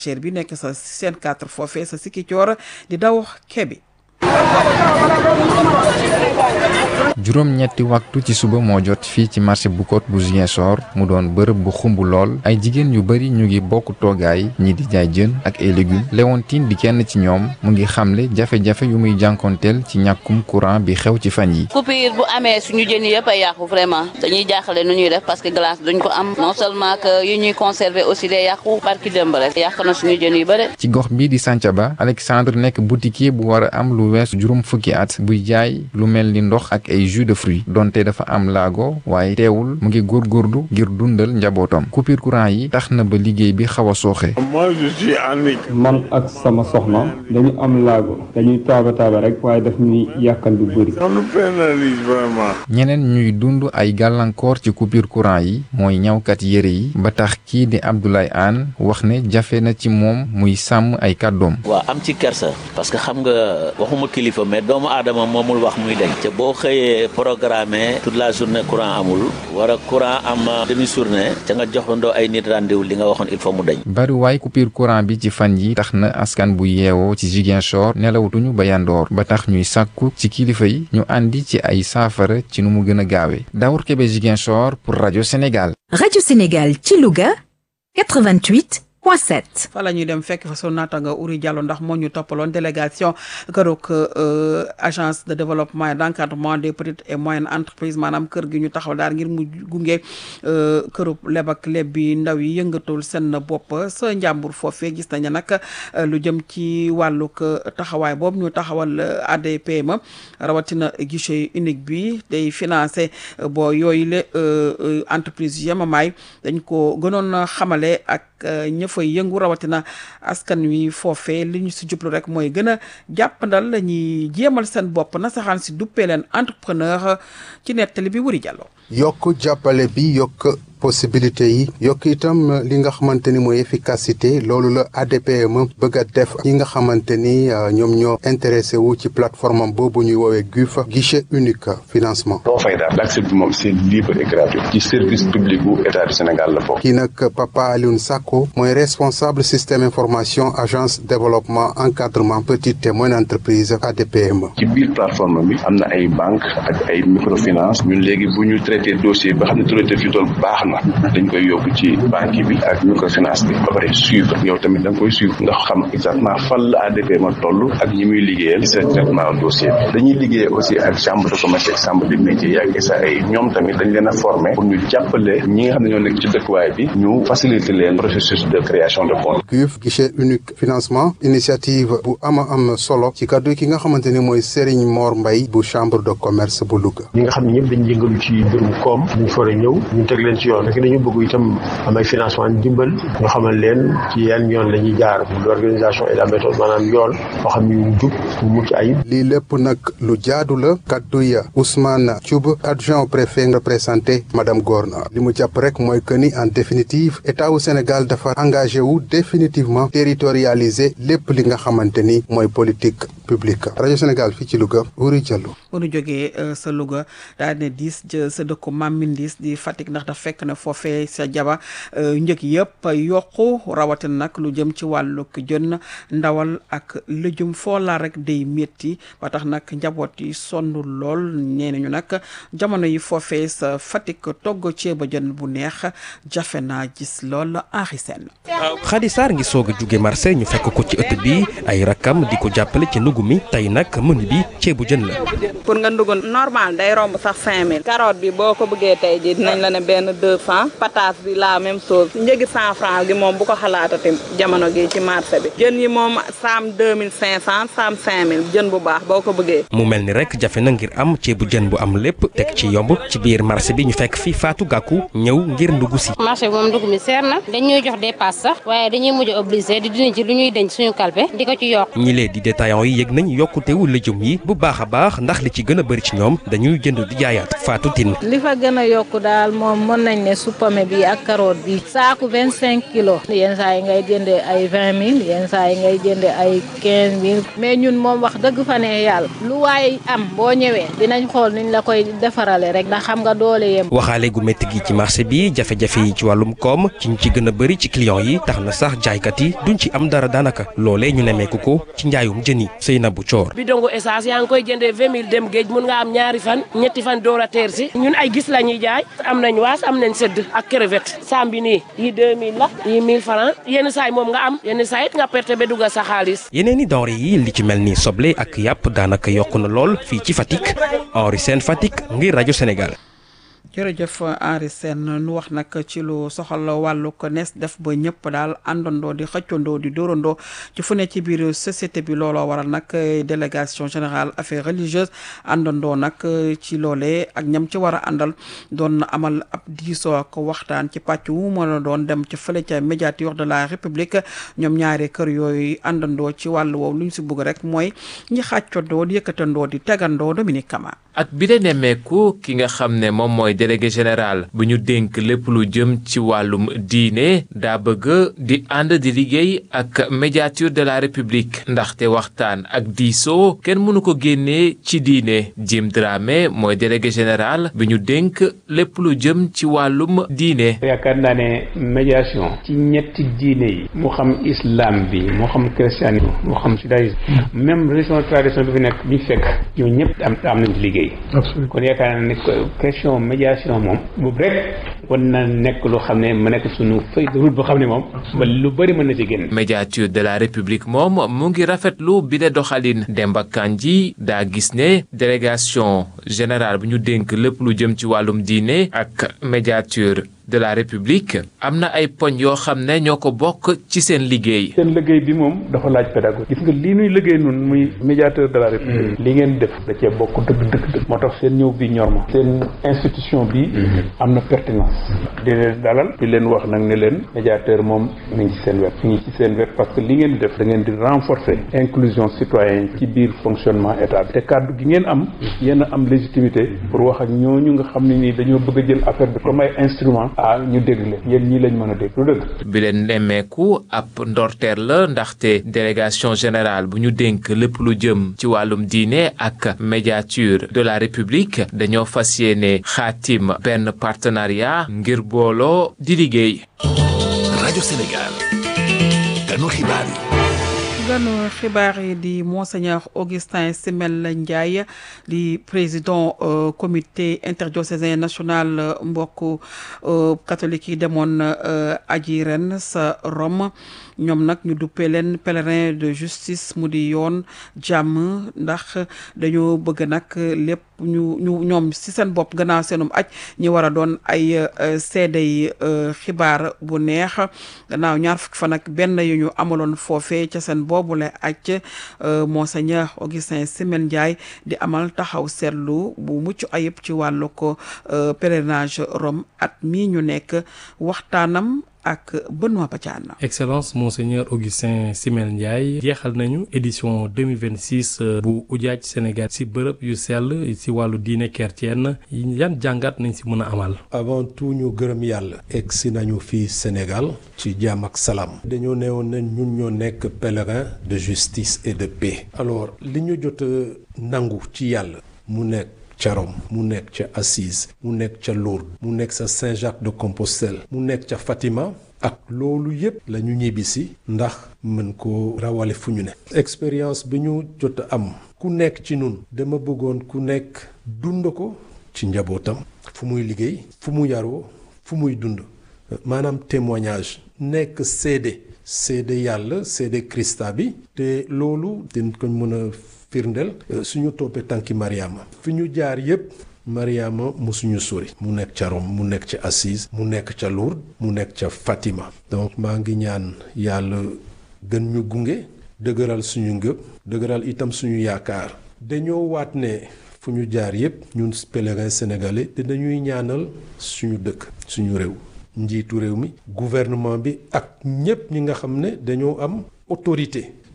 cher bi nekk sa seen quatre foofee sa sikki coor di daw kebi juróom-ñetti waxtu ci suba moo jot fii ci marché bu Côte bu Ziguinchor mu doon bërëb bu xumb lool ay jigéen yu bari ñu ngi bokk toogaay ñi di jaay jën ak ay légumes Léontine di kenn ci ñoom mu ngi xamle jafe-jafe yu muy jànkonteel ci ñàkkum courant bi xew ci fan yi coupure bu amee suñu jën yi yëpp a yàqu vraiment dañuy jaaxale nu ñuy def parce que glace duñ ko am non seulement que yi ñuy conserver aussi day yàqu barki dëmb rek yàq na suñu jën yu bëri ci gox bii di Santhiaba Alexandre nekk boutiquier bu war a am lu weesu juróom fukki at buy jaay lu mel ni ndox ak ay jus de fruits donte dafa am laago waaye teewul mu ngi góorgóorlu ngir dundal njabootam coupure courant yi tax na ba liggéey bi xaw a sooxe. moi je suis en man ak sama soxna dañu am laago dañuy taaba taaba rek waaye daf ñuy yàkkal lu bëri. on nous pénalise vraiment. ñeneen ñuy dund ay gàllankoor ci coupure courant yi mooy ñawkat yére yi ba tax kii di Abdoulaye Anne wax ne jafe na ci moom muy sàmm ay kàddoom. waaw am ci kersa parce que xam nga waxuma kilifa mais doomu aadama moomul wax muy deñ te boo xëyee programme toute la journée courant amul war a courant am demi journée ca nga joxandoo ay nit rendez-vous li nga waxoon il faut mu deñ bariwaay coupure courant bi ci fan yi tax na askan bu yeewoo ci Ziguinchor nelawutuñu ba yandoor ba tax ñuy sàkku ci kilifa yi ñu àndi ci ay saafara ci nu mu gën a gaawee Daour Kébé Ziguinchor pour rajo Sénégal. rajo Sénégal ci Louga 88. point 7. fa la ñuy dem fekk fa sunu naataanga Uri Diallo ndax moo ñu toppaloon délégation kërug agence de développement et d' encadrement des petites et moyennes entreprises maanaam kër gi ñu taxaw daal ngir mu gunge kërub leb ak leb bi ndaw yi yëngatul seen bopp sa njàmbur foofee gis nañu nag lu jëm ci wàllug taxawaay boobu ñu taxawal ADPME rawatina guichet unique bi day financé boo yooyu le entreprise yemamaay dañ ko gënoon xamale ak ña fay yëngu rawatina askan wi foofee li ñu si jublu rek mooy gën a jàppandal la ñuy jéemal seen bopp na saxaan si duppee leen entrepreneur ci nettali bi wuri jàllo yokk jàppale bi yokk possibilité yi yokk itam li nga xamante ni mooy efficacité loolu la ADPME bëgg a def ñi nga xamante ni ñoom ñoo intéressé wu ci plateforme am boobu ñuy woowee GUF guichet unique financement. doo fay daal l'accès bi moom c'est libre et gratuit ci service public bu état du Sénégal la bokk. kii nag Papa Alioune Sakko mooy responsable système information agence développement encadrement petite et moyenne entreprise ADPME. ci biir plateforme bi am na ay banque ak ay microfinance ñun léegi bu ñu traité dossier ba xam ne traité fi tool baax na dañ koy yóbbu ci banque bi ak microfinance bi ba pare suivre yow tamit da nga koy suivre nga xam exactement fan la ADPME toll ak ñi muy liggéeyal ci traitement dossier bi dañuy liggéey aussi ak chambre de commerce ak chambre de métier yi ak SAE ñoom tamit dañ leen a former pour ñu jàppale ñi nga xam ne ñoo nekk ci dëkkuwaay bi ñu faciliter leen processus de création de compte GUF guichet unique financement initiative bu ama am solo ci kaddu ki nga xamante ni mooy Serigne Mor Mbaye bu chambre de commerce bu Louga ñi nga xam ne ñëpp dañ yëngalu ci mbirum koom ñu fa a ñëw ñu teg leen ci yoon rek dañu bëgg itam am ay financement dimbal ñu xamal leen ci yan yoon la ñuy jaar bu l'organisation et la méthode maanaam yoon boo xam ne yu jub bu mucc ayib lii lépp nag lu jaadu la kaddu ya Ousmane Thioub adjoint au préfet représenté madame Gorna li mu jàpp rek mooy que ni en définitive état wu Sénégal dafa engagé wu définitivement territorialiser lépp li nga xamante ni mooy politique publique rajo Sénégal fii ci Louga Wuri Diallo. bu nu jógee sa Louga daal ne diis sa dëkku Mamindis di Fatick ndax dafa fekk ne foofee sa jaba njëg yëpp yokku rawatina nag lu jëm ci wàllug jën ndawal ak lëjum foo laa rek day métti ba tax nag njaboot yi sonn lool nee nañu nag jamono yi foofee sa Fatick togg ceeba jën bu neex jafe naa gis lool Henri Sène Khady Sarr ngi soog a jóge marché ñu fekk ko ci ëtt bi ay rakkam di ko jàppale ci ndugg mi tey nag menu bi ceebu jën la. pour nga ndugg normal day romb sax 5000. carotte bi boo ko bëggee tey jii dinañ la ne benn 200 patate bi la même chose njëgi 100 francs gi moom bu ko xalaatati jamono gi ci marché bi jën yi moom saam 2500 saam 5000 jën bu baax boo ko bëggee. mu mel ni rek jafe na ngir am ceebu jën bu am lépp teg ci yomb ci biir marché bi ñu fekk fi Fatou Gakou ñëw ngir ndugg si. marché bi moom ndugg mi seer na dañuy jox dépasse sax waaye dañuy mujj obligé di dindi ci lu ñuy denc suñu kalpe di ko ci yokk. ñi lee di détaillant yi yëg nañ yokkutewu lëjum yi bu baax a baax ndax li ci gën a bëri ci ñoom dañuy jënd di jaayaat Fatou Tine li fa gën a yokku daal moom mën nañ ne suppame bi ak carotte bi saaku vingt cinq kilos yenn saa yi ngay jënde ay vingt mille yenn saa yi ngay jënde ay quinze mille mais ñun moom wax dëgg fa ne yàlla lu waaye am boo ñëwee dinañ xool niñ la koy defarale rek ndax xam nga doole yem waxaale gu métti gi ci marché bi jafe-jafe yi ci wàllum koom ci ñu ci gën a bëri ci clients yi tax na sax jaaykat yi duñ ci am dara daanaka loolee ñu nemeeku ko ci njaayum jën yi Seynabou Thior bidongo essence yaa ngi koy jëndee vingt mille dem géej mun nga am ñaari fan ñetti fan door a teer si ñun ay gis la ñuy jaay am nañ waas am nañ sëdd ak crevette saam bi nii yi deux mille la yi mille francs yenn saay moom nga am yenn saay it nga perte ba dugga sa xaalis yeneen i denrées yi li ci mel ni soble ak yàpp daanaka yokk na lool fii ci Fatick Henri Sène Fatick ngir rajo Sénégal jërëjëf Henri Sène nu wax nag ci lu soxal wàllu ko nees def ba ñëpp daal àndandoo di xëccandoo di dóorandoo ci fu ne ci biir société bi looloo waral nag délégation générale affaires religieuses àndandoo nag ci loolee ak ñam ci war a àndal doon amal ab diisoo ak waxtaan ci pàcc wu mën a doon dem ci fële ca médiature de la république ñoom ñaari kër yooyu àndandoo ci wàllu woowu lu ñu si bëgg rek mooy ñi xàccandoo di yëkkatandoo di tegandoo Dominique Kama ak bi de nemmeeku ki nga xam ne moom mooy délégué général bu ñu dénk lépp lu jëm ci wàllum diine daa bëgg di ànd di liggéey ak médiature de la république ndaxte waxtaan ak diisoo kenn mënu ko génnee ci diine Jim Dramé mooy délégué général bi ñu dénk lépp lu jëm ci wàllum diine. yaakaar naa ne médiation ci ñetti diine yi mu xam islam bi mu xam christianisme mu xam judaïsme même religion tradition bi fi nekk bi fekk ñoo ñëpp am am nañ ci liggéey kon yaakaar naa ne question médiation moom boobu rek war na nekk lu xam ne ma nekk suñu feuille de route boo xam ne moom ba lu bëri mën na ci génn médiature de la république moom mu ngi rafetlu bi de doxalin Demba Kandji daa gis ne délégation générale bu ñu dénk lépp lu jëm ci wàllum diine ak médiature de la république am na ay poñ yoo xam ne ñoo ko bokk ci seen liggéey. seen liggéey bi moom dafa laaj pédagogie gis nga lii nuy liggéey nun muy médiateur de la république li ngeen def da cee bokk dëgg dëgg dëgg moo tax seen ñëw bi ñor ma seen institution bi am na pertinence di leen dalal di leen wax nag ne leen médiateur moom mi ngi ci seen wet mi ngi ci seen wet parce que li ngeen di def da ngeen di renforcer inclusion citoyenne ci biir fonctionnement état bi te kàddu gi ngeen am yéen a am légitimité pour wax ak ñooñu nga xam ne nii dañoo bëgg a jël affaire bi comme ay instrument ah ñu dégg leen yéen ñii lañ mën a dégg lu dëgg bi leen nemmeeku ab ndorteer la ndaxte délégation générale bu ñu dénk lépp lu jëm ci wàllum diine ak médiature de la république dañoo fas yéene xaatim benn partenariat ngir booloo di liggéey. rajo Sénégal ganu xibaar yi. ganu xibaar yi di monseigneur Augustin Simel Ndiaye di président comité interdiocésain national mbokk catholique yi demoon aji ren sa Rome ñoom nag ñu duppee leen pèlerin de justice mu di yoon jàmm ndax dañoo bëgg nag lépp ñu ñu ñoom ci seen bopp gannaaw seenum aj ñi war a doon ay seedey xibaar bu neex gannaaw ñaar fukki fan ak benn yu ñu amaloon foofee ca seen boobule aj monseigneur Augustin Simel Ndiaye di amal taxaw seetlu bu mucc ayib ci wàllu ko pèlerinage Rome at mii ñu nekk waxtaanam ak Benoît Badiane. Excellence monseigneur Augustin Simel Ndiaye jeexal nañu édition 2026 bu ujaaj Sénégal ci bërëb yu sell ci wàllu diine chrétienne yan jàngat nañ ci mën a amal. avant tout ñu gërëm yàlla. egsi nañu fii Sénégal ci jàmm ak salaam. dañoo neewoon ne ñun ñoo nekk pèlerin de justice et de paix. alors li ñu jot nangu ci yàlla mu nekk. ca Rome mu nekk ca Assise mu nekk ca Lourdes mu nekk sa Saint-Jacques de Compostelle mu nekk ca Fatima ak loolu yépp la ñu ñibbisi ndax mën ko rawale fu ñu ne expérience bi ñu jot a am ku nekk ci nun dama bëggoon ku nekk dund ko ci njabootam fu muy liggéey fu mu yaroo fu muy dund maanaam témoignage nekk seede seede yàlla seede Krista bi te loolu dañ ko mën a firndeel suñu toppee tànki Mariama fi ñu jaar yépp Mariama musuñu sori mu nekk ca Rome mu nekk ca Assise mu nekk ca Lourdes mu nekk ca Fatima donc maa ngi ñaan yàlla gën ñu gunge dëgëral suñu ngëb dëgëral itam suñu yaakaar dañoo waat ne fu ñu jaar yépp ñun pèlerins sénégalais te dañuy ñaanal suñu dëkk suñu réew njiitu réew mi gouvernement bi ak ñépp ñi nga xam ne dañoo am autorité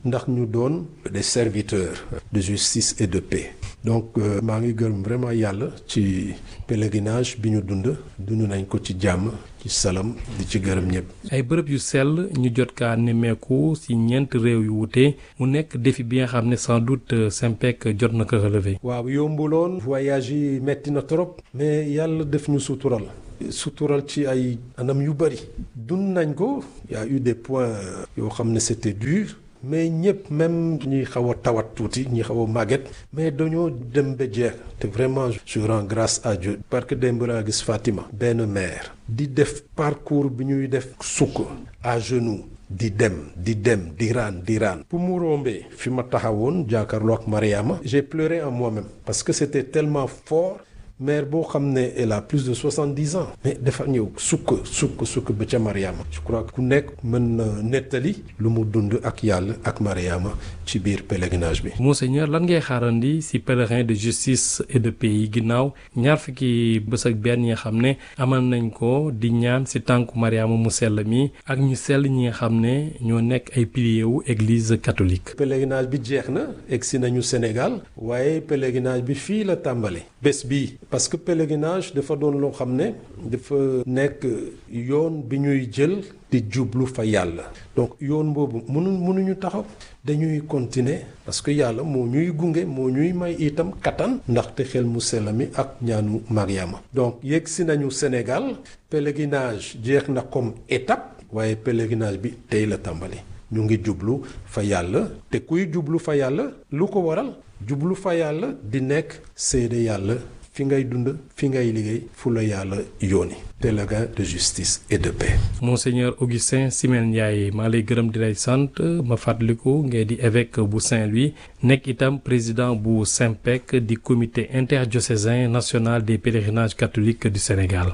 ndax ñu doon des serviteurs de justice et de paix donc maa ngi gërëm vraiment yàlla ci pèlerinage bi ñu dund dund nañ ko ci jàmm ci salam di ci gërëm ñëpp. ay bërëb yu sell ñu jot kaa nemmeeku ci ñeent réew yu wute mu nekk défi bi nga xam ne sans doute Simpec jot na ko relever. waaw yombuloon voyage yi metti na trop. mais yàlla def ñu sutural. sutural ci ay anam yu bëri. dund nañ ko y a eu des points yoo xam ne c'était dur. mais ñëpp même ñi xaw a tawat tuuti ñi xaw a màgget mais dañoo dem ba jeex te vraiment je rends grâce à Dieu parce que démb laa gis Fatima benn mère di def parcours bi ñuy def sukk à genoux di dem di dem di raan di raan pour mu rombee fi ma taxawoon jàkkaarloo ak Mariama j'ai pleuré en moi-même parce que c'était tellement fort mère boo xam ne elle a plus de soixante-dix ans mais dafa ñëw sukk sukk sukk ba ca Mariama je crois que ku nekk mën na nettali lu mu dund ak yàlla ak Mariama ci biir pèlerinage bi. Monseigneur lan ngay xaarandi ci pèlerin de justice et de paix yi ginnaaw ñaar fukki bés ak benn yi nga xam ne amal nañ ko di ñaan ci tànku Mariama mu sell mi ak ñu sell ñi nga xam ne ñoo nekk ay piliers wu église catholique. pèlerinage bi jeex na egsi nañu Sénégal waaye pèlerinage bi fii la tàmbale bés bii. parce que pèlerinage dafa doon loo xam ne dafa nekk yoon bi ñuy jël di jublu fa yàlla donc yoon boobu mënu mënuñu taxaw dañuy continuer parce que yàlla moo ñuy gunge moo ñuy may itam kattan ndaxte xel mu sell mi ak ñaanu Mariama donc yegg si nañu Sénégal pèlerinage jeex na comme étape waaye pèlerinage bi tey la tàmbali ñu ngi jublu fa yàlla te kuy jublu fa yàlla lu ko waral jublu fa yàlla di nekk seede yàlla fi ngay dund fi ngay liggéey fu la yàlla yóoni pèlerin de justice et de paix. Monseigneur Augustin Simel Ndiaye maa lay gërëm di lay sant ma fàttaliku ngay di évêque bu Saint-Louis nekk itam président bu Simpec di comité interdiocésain national des pèlerinages catholiques du Sénégal.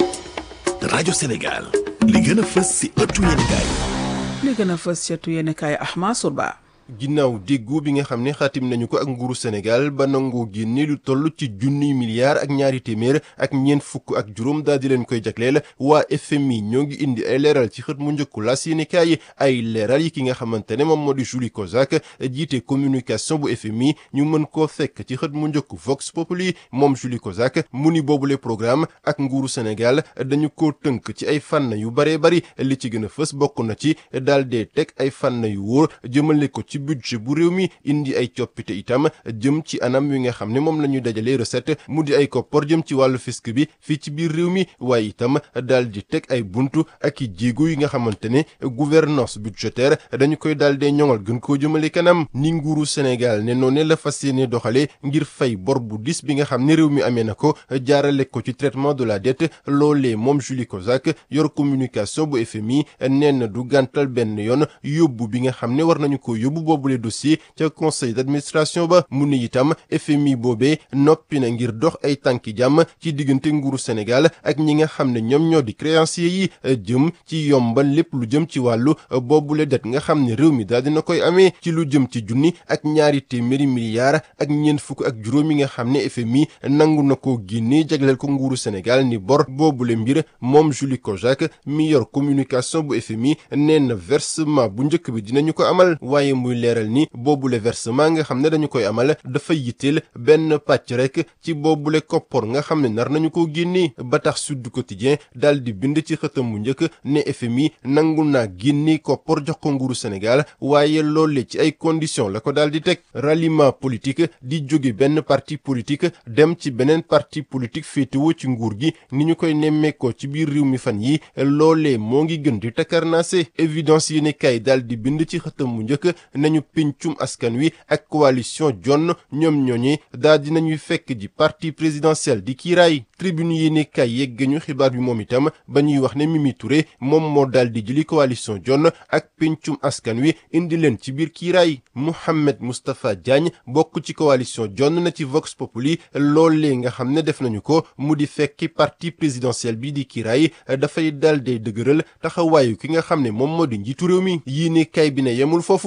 rajo Sénégal li gën a fës ci ëttu yéenekaay li gën a fës ci ëttu yéenekaay Ahma Surba. ginnaaw déggoo bi nga xam ne xaatim nañu ko ak nguuru Sénégal ba nangoo génne lu toll ci junniy milliards ak ñaari téeméer ak ñeent fukk ak juróom daal di leen koy jagleel waa FMI ñoo ngi indi ay leeral ci xët mu njëkku laas yéenekaay ay leeral yi ki nga xamante ne moom moo di Julie Kozak jiite communication bu FMI ñu mën koo fekk ci xët mu njëkku Vox Populi moom Julie Kozak mu ni boobule programme ak nguuru Sénégal dañu ko tënk ci ay fànn yu baree bari li ci gën a fës bokk na ci daal dee teg ay fànn yu wóor jëmale ko ci budget bu réew mi indi ay coppite itam jëm ci anam wi nga xam ne moom la ñuy dajalee recette mu di ay koppor jëm ci wàllu fisc bi fii ci biir réew mi waaye itam daal di teg ay buntu ak i jéego yi nga xamante ne gouvernance budgétaire dañu koy daal dee ñoŋal gën koo jëmale kanam ni nguuru Sénégal ne noonu la fas yéene doxalee ngir fay bor bu dis bi nga xam ne réew mi amee na ko jaarale ko ci traitement de la dette loolee moom Julie Kozak yor communication bu FMI nee na du gàntal benn yoon yóbbu bi nga xam ne war nañu ko yóbbu boobule dossier ca conseil d'administration ba mu ne itam FMI boobee noppi na ngir dox ay tànki jàmm ci diggante nguuru Sénégal ak ñi nga xam ne ñoom ñoo di créanciers yi jëm ci yombal lépp lu jëm ci wàllu boobule det nga xam ne réew mi daal dina koy amee ci lu jëm ci junni ak ñaari téeméeri milliards ak ñeent fukk ak juróom yi nga xam ne FMI nangu na ko génne jagleel ko nguuru Sénégal ni bor boobule mbir moom Julie Kozak mi yor communication bu FMI nee na versement bu njëkk bi dinañu ko amal waaye muy leeral ni boobule versement nga xam ne dañu koy amal dafa yitteel benn pàcc rek ci boobule koppor nga xam ne nar nañu ko génne ba tax Sud Quotidien daal di bind ci xëtam mu njëkk ne FMI nangu naa génne koppor jox ko nguuru Sénégal waaye loole ci ay conditions la ko daal di teg ralliement politique di jóge benn parti politique dem ci beneen parti politique féetewoo ci nguur gi ni ñu koy nemmeekoo ci biir réew mi fan yi loolee moo ngi gën di takarnaase évidence yi ne kay daal di bind ci xëtam mu njëkk nañu pincum askan wi ak coalition jonn ñoom ñooñi daal di nañuy fekk ji parti présidentiel di kiiraay tribune yi ne kay yegg ñu xibaar bi moom itam ba ñuy wax ne Mimi Touré moom moo daal di jëli coalition jonn ak pincum askan wi indi leen ci biir kiiraay Mouhamed Moustapha Diagne bokk ci coalition jonn na ci Vox Populi loolee nga xam ne def nañu ko mu di fekki parti présidentiel bi di kiiraay dafay daal di dëgëral taxawaayu ki nga xam ne moom moo di njiitu réew mi yii ne kay bi ne yemul foofu ndax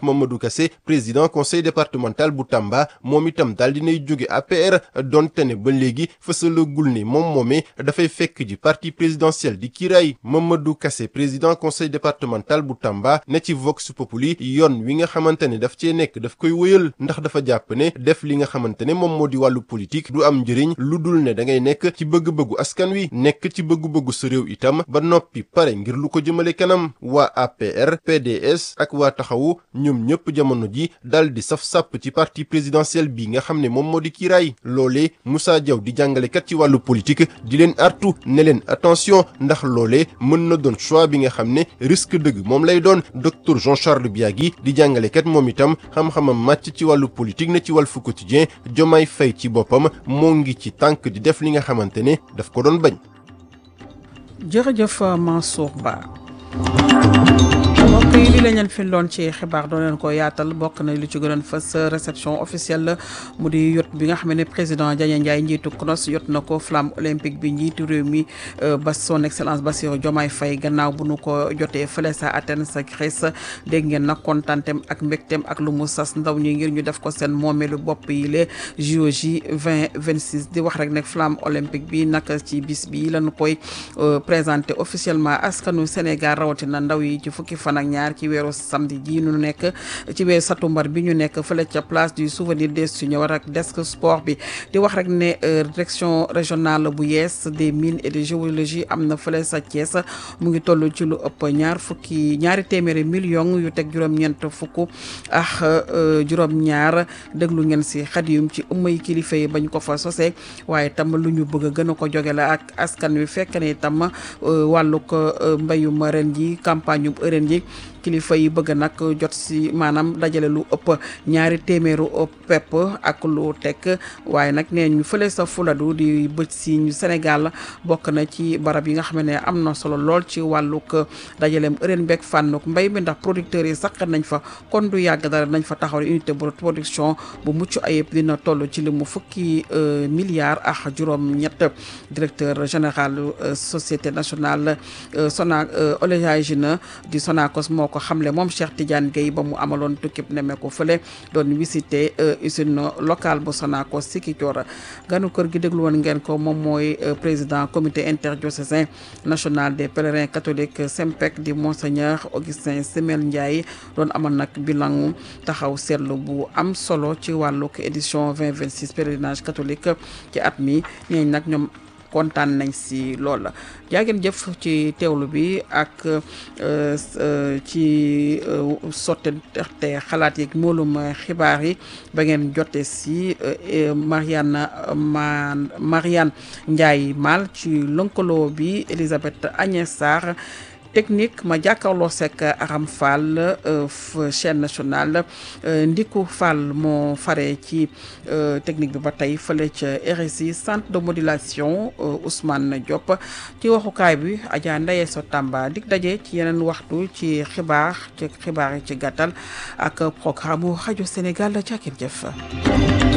Mamadou Kassé président conseil départemental bu Tamba moom itam daal dinay jóge APR donte ne ba léegi fësalagul ne moom moomee dafay fekk ji parti présidentiel di kiiraay Mamadou Kassé président conseil départemental bu Tamba ne ci Vox Populi yoon wi nga xamante ne daf cee nekk daf koy wëyal ndax dafa jàpp ne def li nga xamante ne moom moo di wàllu politique du am njëriñ lu dul ne da ngay nekk ci bëgg-bëggu askan wi nekk ci bëgg-bëggu sa réew itam ba noppi pare ngir lu ko jëmale kanam waa APR PDS ak waa taxawu ñoom ñëpp jamono ji dal di saf sàpp ci parti présidentiel bi nga xam ne moom moo di kiiraay loolee Moussa Diaw di jàngalekat ci wàllu politique di leen artu ne leen attention ndax loolee mën na doon choix bi nga xam ne risque dëgg moom lay doon docteur Jean Charles Biagui di jàngalekat moom itam xam-xamam màcc ci wàllu politique ne ci Walf Quotidien Diomaye Faye ci boppam moo ngi ci tànk di def li nga xamante ne daf ko doon bañ. jërëjëf Mansour Ba. mbokk yi li la ñeen fi loon ci xibaar doon leen ko yaatal bokk na li ci gënoon fës réception officielle la mu di yot bi nga xam ne président Diagne Ndiaye njiitu CNOS yot na ko flamme olympique bi njiitu réew mi ba son excellence Bassirou Diomaye Faye gannaaw bu nu ko jotee fële sa Athènes sa Grèce dégg ngeen nag kontantem ak mbégteem ak lu mu sas ndaw ñi ngir ñu def ko seen moomeelu bopp yi le JOJ 2026 di wax rek ne flamme olympique bi nag ci bis bi lañu koy présenté officiellement askanu Sénégal rawatina ndaw yi ci fukki fan ak ñaar ci weeru samedi ji ñu nekk ci weeru satumbar bi ñu nekk fële ca place du souvenir des Seniors ak desk sport bi di wax rek ne direction régionale bu yees des mines et de géologie am na fële sa Thiès mu ngi toll ci lu ëpp ñaar fukki ñaari téeméeri millions yu teg juróom-ñeent fukk ak juróom-ñaar déglu ngeen si xadiyum ci ëmmay kilifa yi bañ ko fa sosee waaye tam lu ñu bëgg a gën a ko joge la ak askan wi fekk ne itam wàllu ko mbayum ren ji campagne yu ren ji kilifa yi bëgg nag jot si maanaam dajale lu ëpp ñaari téeméeru pepp ak lu teg waaye nag nee ñu fële sa fuladu di bëj si ñu Sénégal bokk na ci barab yi nga xam ne am na solo lool ci wàllug dajaleem ëreen beeg fànnuk mbay mi ndax producteurs yi sax nañ fa kon du yàgg dara nañ fa taxaw unité de production bu mucc ayib dina toll ci li mu fukki milliards ak juróom-ñett directeur général société nationale Sona Olégagine di Sonacos moo ko xamle moom Cheikh Tidiane Gueye ba mu amaloon tukkib nemmeeku fële doon visité usine locale bu Sonacos Sikicoor ganu kër gi déglu woon ngeen ko moom mooy président comité interdiocésain national des pèlerins catholiques SEMPEC di monseigneur Augustin Semel Ndiaye doon amal nag bilan taxaw seetlu bu am solo ci wàllug édition 2026 pèlerinage catholique ci at mi ñeeñ nag ñoom kontaan nañ si lool jaageen jëf ci teewlu bi ak ci sottante xalaat yeeg moolum xibaar yi ba ngeen jote si Mariane ma Mariane Ndiaye Mal ci lëkkaloo bi Elisabeth Agnès Sarr technique ma jàkkaarloo sekk Aram Fall chaîne nationale Ndiku Fall moo fare ci technique bi ba tey fële ca RSI centre de modulation Ousmane Diop ci waxukaay bi Adja Ndaye So Tamba dig daje ci yeneen waxtu ci xibaar ci xibaar yi ci gàttal ak programme rajo Sénégal ca jëf